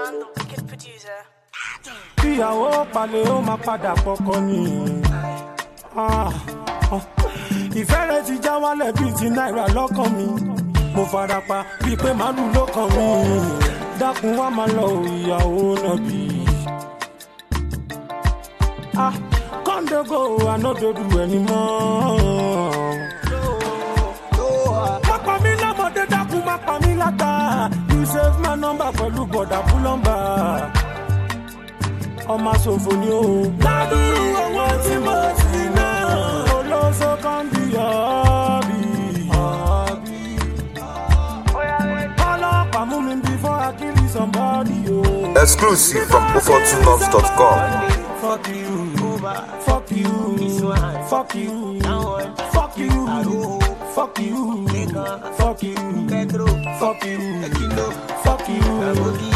man, the wicked producer. ìyàwó palẹ̀ ó máa padà pọkọ ni. Ah, ah. ìfẹ́ rẹ̀ ti já wálẹ̀ bíi ti náírà lọ́kàn mi. mo fara pa bíi pé màálù ló kàn mí. dákun wá máa lọ o, ìyàwó náà bí. Ah, kọ́ńdógò ànádòdù ẹni mọ́. má pa mí lọ́mọdé dákun má pa mí látà. you save my number pẹ̀lú bọ̀dà búlọ́mbà ọmọ ṣòfò ni o. ládùúrú owó tí mo ti ná. olóso kan bí ọ̀bì. ọlọ́pàá mú mi before I kill somebody o. Exclusive from ofortunops.com. Fuck you, fuck you, fuck you, fuck you, fuck you, fuck you, fuck you, fuck you, fuck you.